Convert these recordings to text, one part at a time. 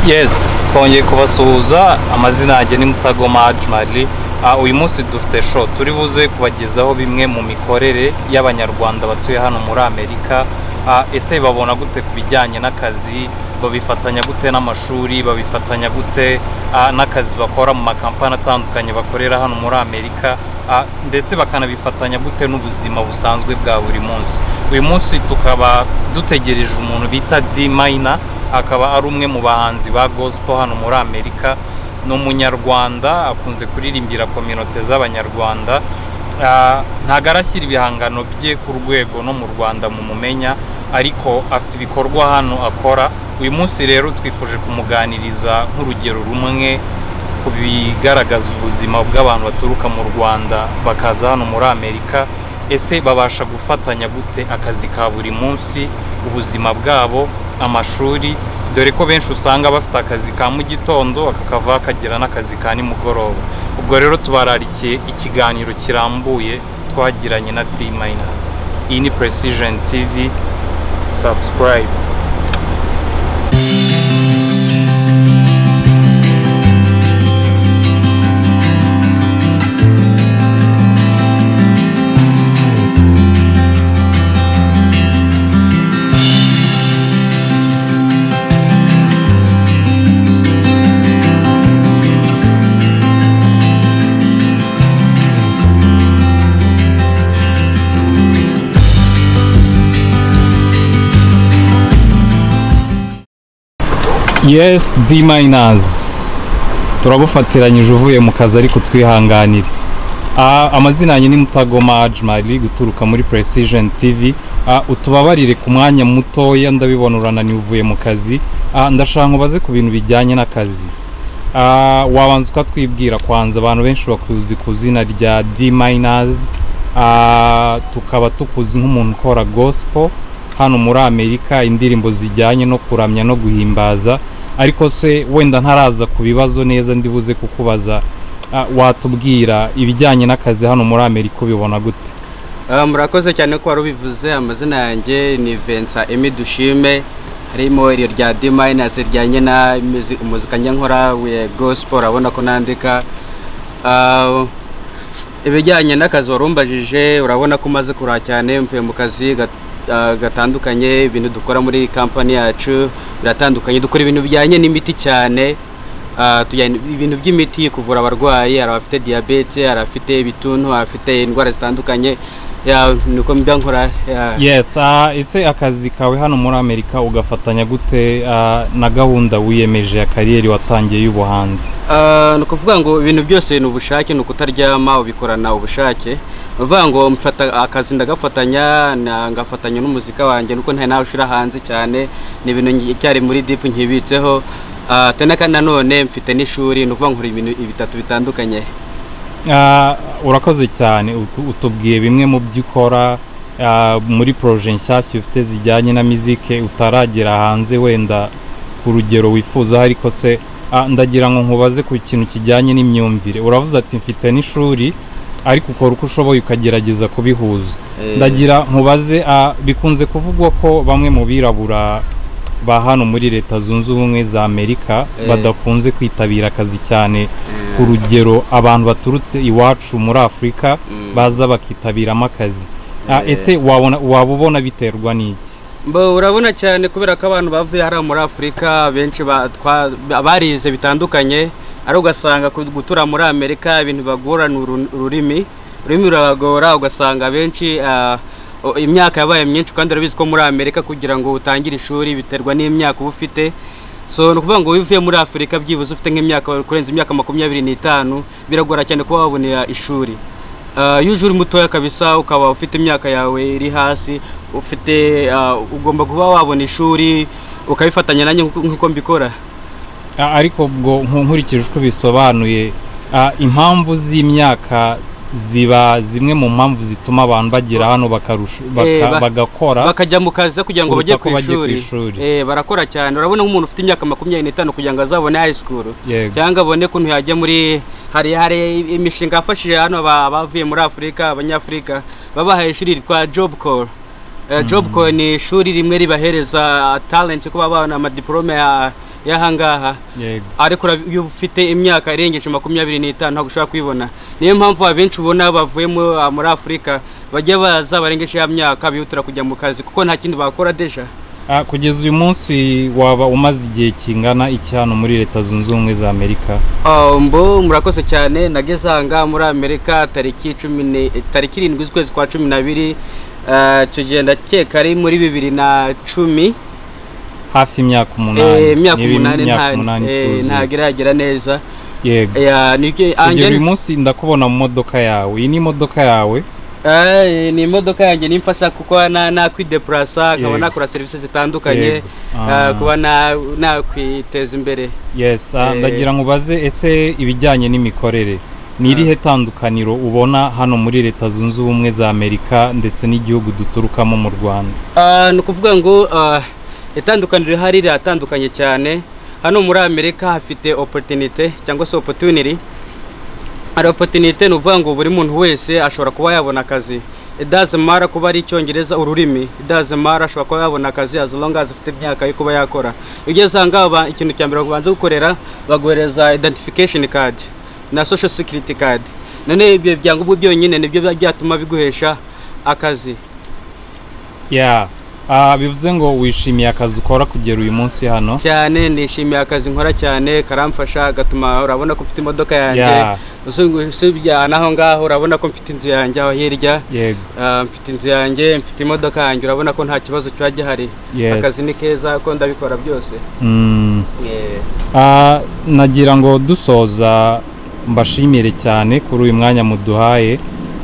yesi twongeye kubasuhuza amazina yanjye ni mutagoma ajimari uyu munsi dufite sho turi buze kubagezaho bimwe mu mikorere y'abanyarwanda batuye hano muri amerika ese babona gute ku bijyanye n'akazi babifatanya gute n'amashuri babifatanya gute n'akazi bakora mu makampani atandukanye bakorera hano muri amerika ndetse bakanabifatanya gute n'ubuzima busanzwe bwa buri munsi uyu munsi tukaba dutegereje umuntu bita di mayina akaba ari umwe mu bahanzi ba gospel hano muri amerika ni umunyarwanda akunze kuririmbira kominote z'abanyarwanda ntabwo arashyira ibihangano bye ku rwego no mu rwanda mu mumenya ariko afite ibikorwa hano akora uyu munsi rero twifuje kumuganiriza nk'urugero rumwe ku bigaragaza ubuzima bw'abantu baturuka mu rwanda bakaza hano muri amerika ese babasha gufatanya gute akazi ka buri munsi ubuzima bwabo amashuri dore ko benshi usanga bafite akazi ka mu gitondo bakakava bakagira n'akazi ka nimugoroba ubwo rero tubararikiye ikiganiro kirambuye twagiranye na di mayinazi iyi ni precision tv subscribe yes d minus turabufatiranyije uvuye mu kazi ariko twihanganire amazina yanjye ni mutagoma ajimari guturuka muri precision tv utubabarire ku mwanya mutoya ndabibona urananiye uvuye mu kazi ndashaka ubaze ku bintu bijyanye n'akazi wabanza ukatwibwira kwanza abantu benshi bakuzi ku izina rya d minus tukaba tukuzi nk'umuntu ukora gospel hano muri amerika indirimbo zijyanye no kuramya no guhimbaza ariko se wenda ntaraza ku bibazo neza ndibuze kukubaza watubwira ibijyanye n'akazi hano muri amerika ubibona gute murakoze cyane ko wari ubivuze amazina yanjye ni vensa emi dushime harimo iryo rya di mayinazi rijyanye na umuzika nkora we gosipo urabona ko nandika ibijyanye n'akazi wari umbajije urabona ko umaze kura cyane mvuye mu kazi gatandukanye ibintu dukora muri kampani yacu biratandukanye dukora ibintu bijyanye n'imiti cyane ibintu by'imiti kuvura abarwayi hari abafite diyabete hari abafite ibituntu abafite indwara zitandukanye nuko mba nkora ese akazi kawe hano muri amerika ugafatanya gute na gahunda wiyemeje ya kariyeri watangiye y'ubuhanzi ni ukuvuga ngo ibintu byose ni ubushake ni ukutaryama ubikorana ubushake uvuga ngo mfata akazi ndagafatanya ngafatanya n'umuzika wanjye nuko nta nawe ushyira hanze cyane ni ibintu cyari muri dipu nkibitseho kandi nanone mfite n'ishuri ni ukuvuga ngo ibintu bitatu bitandukanye urakoze cyane utubwiye bimwe mu byo ukora muri poroje nshyashya ufite zijyanye na mizike utaragera hanze wenda ku rugero wifuza ariko se ndagira ngo nkubaze ku kintu kijyanye n'imyumvire uravuze ati mfite n'ishuri ariko ukora uko ushoboye ukagerageza kubihuza ndagira nkubaze bikunze kuvugwa ko bamwe mu birabura ba hano muri leta zunze ubumwe za amerika badakunze kwitabira akazi cyane ku rugero abantu baturutse iwacu muri afurika baza bakitabiramo akazi ese waba ubona biterwa n'iki urabona cyane kubera ko abantu bavuye hariya muri afurika benshi barize bitandukanye ari ugasanga gutura muri amerika ibintu bagora ni ururimi ururimi ruragora ugasanga benshi imyaka yabaye myinshi kandi urabizi ko muri amerika kugira ngo utangire ishuri biterwa n'imyaka uba ufite so ni ukuvuga ngo uvuye muri afurika byibuze ufite nk'imyaka kurenza imyaka makumyabiri n'itanu biragora cyane kuba wabonera ishuri iyo uje uri mutoya kabisa ukaba ufite imyaka yawe iri hasi ufite ugomba kuba wabona ishuri ukabifatanya nanjye nk'uko mbikora ariko ubwo nkurikije uko bisobanuye impamvu z'imyaka ziba zimwe mu mpamvu zituma abantu bagera hano bagakora bakajya mu kazi kugira ngo bajye ku ishuri barakora cyane urabona nk'umuntu ufite imyaka makumyabiri n'itanu kugira ngo azabone high school cyangwa abone ukuntu yajya muri hari hari imishinga yafashije hano abavuye muri afurika abanyafurika babahaye ishuri ritwa job call job call ni ishuri rimwe ribahereza talent kuba babona amadiporome ya y'ahangaha yego ariko ura- iyo ufite imyaka irengeje makumyabiri n'itanu ntabwo ushobora kwibona niyo mpamvu abenshi ubona bavuyemo muri afurika bajya baza barengeje ya myaka bihutira kujya mu kazi kuko nta kindi bakora deja Ah, kugeza uyu munsi waba umaze igihe kingana iki hano muri leta zunze ubumwe za amerika Ah, mbo murakoze cyane nageze ahanga muri amerika tariki cumi ni- tariki irindwi z'ukwezi kwa cumi n'abiri ah, icyo gihe ndakeka ari muri bibiri na cumi hafi imyaka umunani Eh, imyaka niba umunani imyaka nta- umunani eh, ituzuye. ntabwo iragera neza yego Ya, ni iki- kugera Angel- uyu munsi ndakubona mu modoka yawe iyi ni imodoka yawe Eh, ni imodoka yanjye nimfasha kuko na- nakwidepurasa nkaba Yego. nakora serivisi zitandukanye Yego. ah, Ah. kuba na- nakwiteza imbere yes ah, Eh. ndagira ngo ubaze ese ibijyanye n'imikorere ni irihe tandukaniro ubona hano muri leta zunze ubumwe za amerika ndetse n'igihugu duturukamo mu rwanda Ah, ni ukuvuga ngo ah, itandukaniro rihari riratandukanye cyane hano muri amerika hafite oporutinite cyangwa se opotuniri hari oporutinite ni ukuvuga ngo buri muntu wese ashobora kuba yabona akazi idazimara kuba ari icyongereza ururimi idazimara ashobora kuba yabona akazi as long as afite imyaka yo kuba yakora iyo ugeze aha ngaha ba- ikintu cya mbere babanza gukorera baguhereza identification card na social security card none ibyo byangombwa byonyine nibyo byatuma biguhesha akazi ya ah, bivuze ngo wishimiye akazi ukora kugera uyu munsi hano cyane nishimiye akazi nkora cyane karamfasha gatuma urabona ko mfite imodoka yanjye Ya. usu- usibye n'aho ngaho urabona ko mfite inzu yanjye aho hirya yego Ah, mfite inzu yanjye mfite imodoka yanjye urabona ko nta kibazo kiba gihari Yes. akazi ni keza ko ndabikora byose Mm. Ah, nagira ngo dusoza mbashimire cyane kuri uyu mwanya muduhaye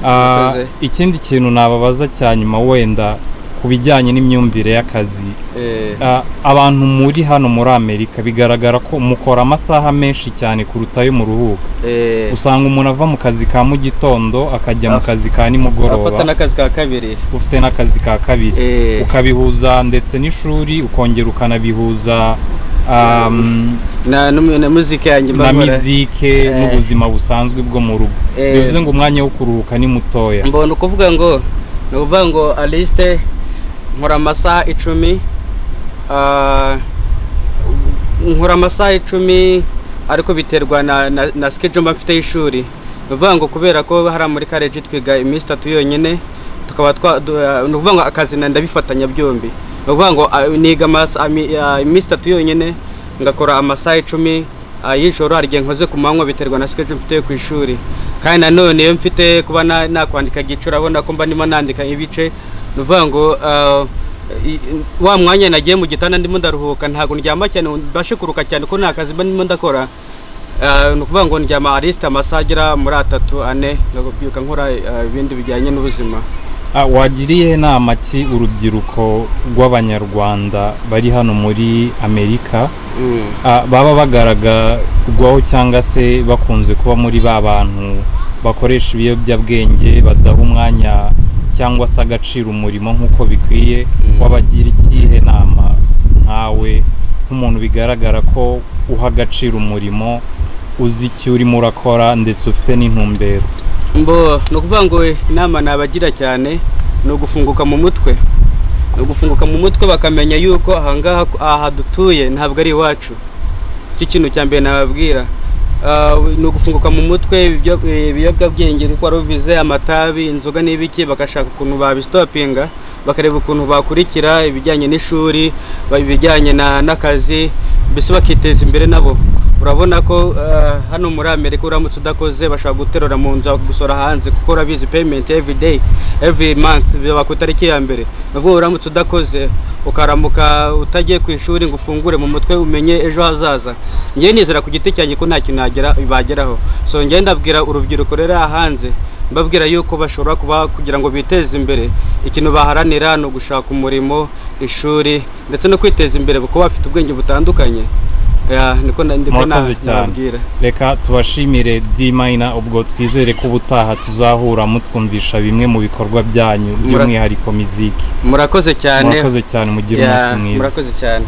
Ah, Murakoze. ikindi kintu nababaza cya nyuma wenda ku bijyanye n'imyumvire y'akazi Eh, Ah, abantu muri hano muri amerika bigaragara ko mukora amasaha menshi cyane kuruta ayo mu ruhuko eh, usanga umuntu ava mu kazi ka mu gitondo akajya mu Af- kazi ka afata nimugoroba n'akazi ka kabiri ufite n'akazi ka kabiri Eh. ukabihuza ndetse n'ishuri ukongera ukanabihuza um, na, n'um- na muzika yanjye mba na nkora. mizike Eh. n'ubuzima busanzwe bwo mu rugo Eh. bivuze ngo umwanya wo kuruhuka ni mutoya mbona ukuvuga ngo ni ukuvuga ngo alisite nkora amasaha icumi ah, nkora amasaha icumi ariko biterwa na, na, na schedule mba mfite y'ishuri ni ukuvuga ngo kubera ko hariya muri kareji twiga iminsi itatu yonyine tukaba twa du- ah, ni ukuvuga ngo akazi na- ndabifatanya byombi ni ukuvuga ngo ah, niga amasa- ami- ah, iminsi itatu yonyine ngakora amasaha icumi ah, y'ijoro hari igihe nkoze ku manywa biterwa na schedule mfite yo ku ishuri kandi nanone iyo mfite kuba na- nakwandika igice urabona ko mba ndimo nandika ibice ni ukuvuga ngo ah, i- wa mwanya nagiye mu gitanda ndimo ndaruhuka ntabwo ndyama cyane ngo mbashe kuruka cyane ko nta kazi mba ndimo ndakora Ah, ni ukuvuga ngo ndyama arisite amasaha agera muri atatu ane ngabyuka nkora ah, ibindi bijyanye n'ubuzima Ah, wagira iyihe nama ki urubyiruko rw'abanyarwanda bari hano muri amerika Mm. Ah, baba bagaragarwaho cyangwa se bakunze kuba muri ba bantu bakoresha ibiyobyabwenge badaha umwanya cyangwa se agaciro umurimo nk'uko bikwiye Mm. wabagira ikihe nama nkawe nk'umuntu bigaragara ko uha agaciro umurimo uzi icyo urimo urakora ndetse ufite n'intumbero mbo ni ukuvuga ngo inama nabagira cyane ni ugufunguka mu mutwe ni ugufunguka mu mutwe bakamenya yuko ahangaha aha dutuye ntabwo ari iwacu icyo kintu cya mbere nababwira Ah, ni ugufunguka mu mutwe ibyo- ibiyobyabwenge nk'uko wari ubivuze amatabi inzoga n'ibiki bagashaka ukuntu babisitopinga bakareba ukuntu bakurikira ibijyanye n'ishuri ba- ibijyanye na- n'akazi mbese bakiteza imbere nabo urabona ko ah, hano muri amerika uramutse udakoze bashobora guterura mu nzu bakagusora hanze kuko urabizi payment every day every month biba ku itariki ya mbere ni ukuvuga uramutse udakoze ukaramuka utagiye ku ishuri ngo ufungure mu mutwe umenye ejo hazaza ngewe nizera ku giti cyanjye ko nta kintu nagera bageraho so ngewe ndabwira urubyiruko rero aha hanze mbabwira yuko bashobora kuba kugira ngo biteze imbere ikintu baharanira ni ugushaka umurimo ishuri ndetse no kwiteza imbere kuko bafite ubwenge butandukanye Ya, niko na- niko na- murakoze cyane nababwira reka tubashimire d mayina ubwo twizere ko ubutaha tuzahura mutwumvisha bimwe mu bikorwa byanyu by'umwihariko miziki murakoze cyane murakoze cyane mugire Ya, umunsi mwiza murakoze cyane